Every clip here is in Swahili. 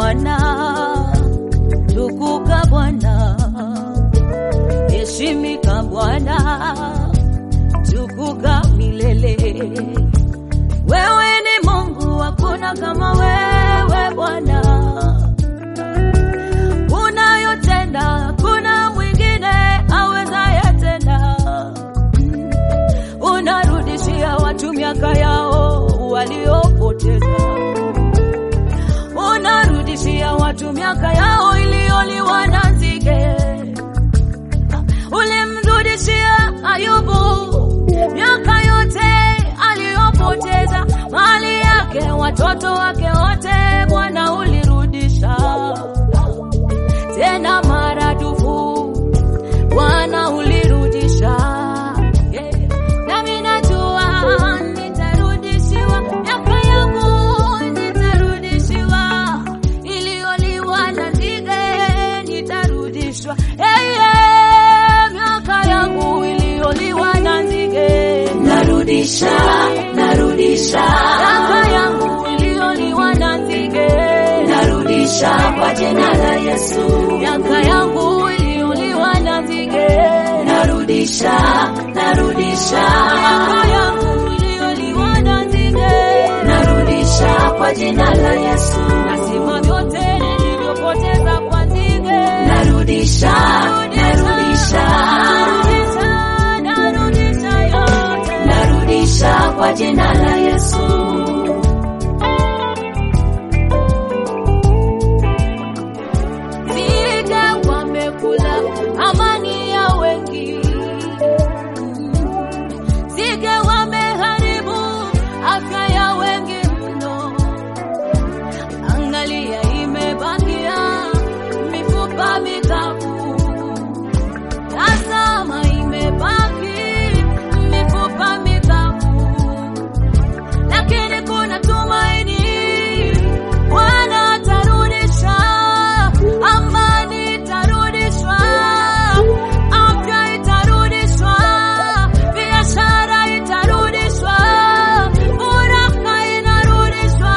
Bwana, tukuka Bwana, heshimika Bwana, tukuka milele. Wewe ni Mungu, hakuna kama wewe Bwana. Unayotenda kuna mwingine awezaye tena. Unarudishia watu miaka yao waliopoteza unarudishia watu miaka yao iliyoliwa na nzige. Ulimrudishia Ayubu miaka yote aliyopoteza, mali yake, watoto wake wote, Bwana ulirudisha tena maradufu, Bwana ulirudisha. Yeah. Nami najua nitarudishiwa miaka yangu, nitarudishiwa iliyoliwa na nzige, nitarudishwa hey, yeah. miaka yangu iliyoliwa na nzige, narudisha narudisha miaka yangu iliyoliwa na nzige, narudisha kwa jina la Yesu miaka yangu iliyoliwa na nzige, narudisha narudisha miaka yangu iliyoliwa na nzige narudisha kwa jina la Yesu nasema vyote nilivyopoteza kwa nzige narudisha narudisha narudisha narudisha yote narudisha kwa jina la Yesu nzige wamekula amani ya wengi nzige wameharibu afya ya wengi mno angalia imebakia mifupa mikavu tazama imebaki mifupa mikavu lakini kuna tumaini Bwana atarudisha amani itarudishwa afya itarudishwa biashara itarudishwa furaha inarudishwa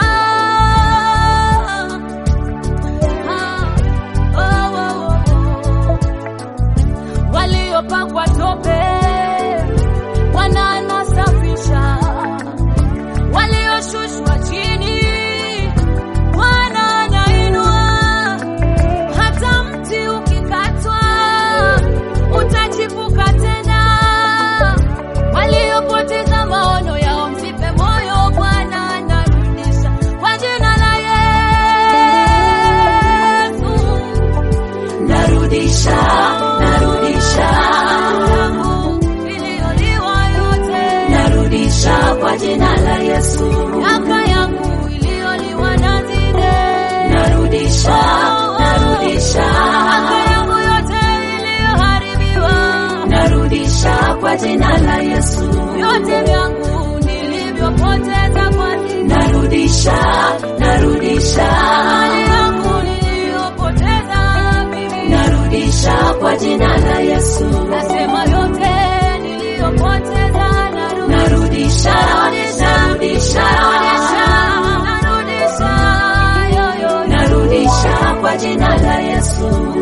Ah, oh, oh, oh. waliopakwa tope Bwana anasafisha walioshushwa chini Bwana anainua. Hata mti ukikatwa utachipuka tena. Waliopoteza maono yao msife moyo, Bwana anarudisha kwa jina la Yesu. narudisha narudisha Yangu iliyoliwa yote, narudisha kwa jina la Yesu miaka yangu iliyoliwa na nzige narudisha narudisha Miaka yangu yote iliyoharibiwa, narudisha kwa jina la Yesu vyote vyangu nilivyopoteza kwa nzige, narudisha narudisha mali yangu niliyopoteza mimi, narudisha kwa jina la Yesu nasema yote niliyopoteza narudisha, narudisha narudisha narudisha, narudisha, yo, yo, yo. narudisha kwa jina la Yesu